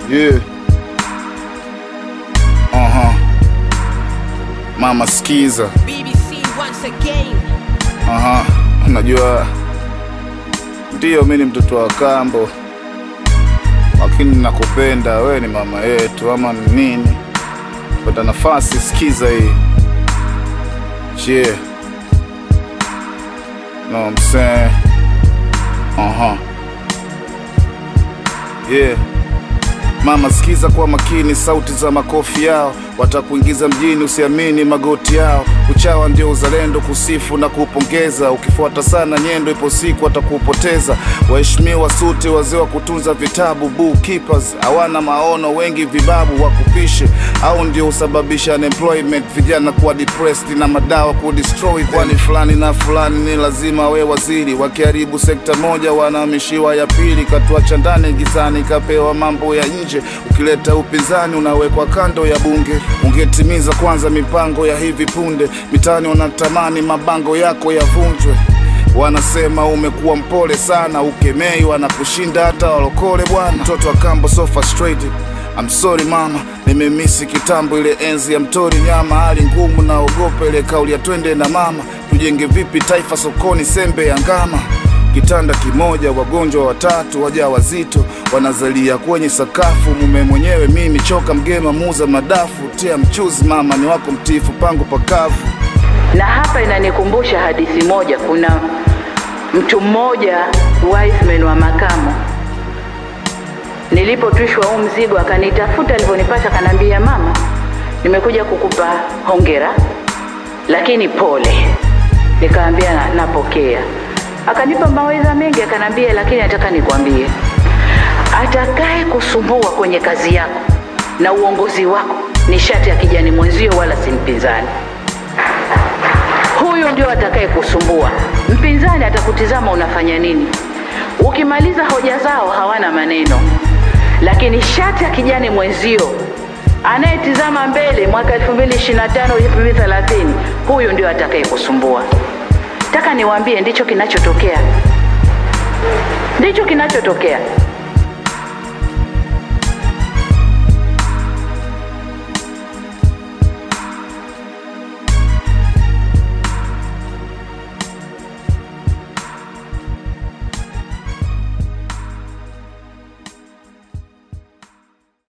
Yeah. Aha. Mama sikiza. BBC once again. Aha. Unajua ndiyo mi ni mtoto wa kambo, lakini nakupenda wewe, ni mama yetu ama ni nini? Pata nafasi, sikiza hii. Yeah. No, I'm saying. Aha. Yeah. Mama sikiza kwa makini sauti za makofi yao, watakuingiza mjini, usiamini magoti yao. Uchawa ndio uzalendo, kusifu na kupongeza. Ukifuata sana nyendo, ipo siku watakupoteza. Waheshimiwa suti, wazee wa kutunza vitabu, bookkeepers hawana maono, wengi vibabu wakupishe, au ndio husababisha unemployment, vijana kuwa depressed na madawa kudestroy. Kwani fulani na fulani ni lazima we waziri, wakiharibu sekta moja wanahamishiwa ya pili. Katuacha ndani gizani, kapewa mambo ya nje. Ukileta upinzani unawekwa kando ya bunge. Ungetimiza kwanza mipango ya hivi punde, mitaani wanatamani mabango yako yavunjwe. Wanasema umekuwa mpole sana, ukemei wanakushinda hata walokole bwana. Mtoto wa kambo so frustrated. I'm sorry mama, nimemisi kitambo ile enzi ya mtori nyama, hali ngumu, naogopa ile kauli ya twende na mama, tujenge vipi taifa sokoni, sembe ya ngama kitanda kimoja, wagonjwa watatu, waja wazito wanazalia kwenye sakafu. Mume mwenyewe mimi choka, mgema muuza madafu, tia mchuzi, mama ni wako mtifu, pango pakavu. na hapa inanikumbusha hadithi moja. Kuna mtu mmoja wise man wa makamo, nilipotwishwa huu mzigo akanitafuta, alivyonipata akaniambia, mama, nimekuja kukupa hongera, lakini pole. Nikaambia "Na- napokea. Akanipa mawaidha mengi, akanambia, lakini nataka nikwambie, atakaye kusumbua kwenye kazi yako na uongozi wako ni shati ya kijani mwenzio, wala si mpinzani huyu ndio atakaye kusumbua. Mpinzani atakutizama unafanya nini. Ukimaliza hoja zao hawana maneno, lakini shati ya kijani mwenzio anayetizama mbele mwaka 2025 2030, huyu ndio atakaye kusumbua. Taka niwaambie, ndicho kinachotokea, ndicho kinachotokea.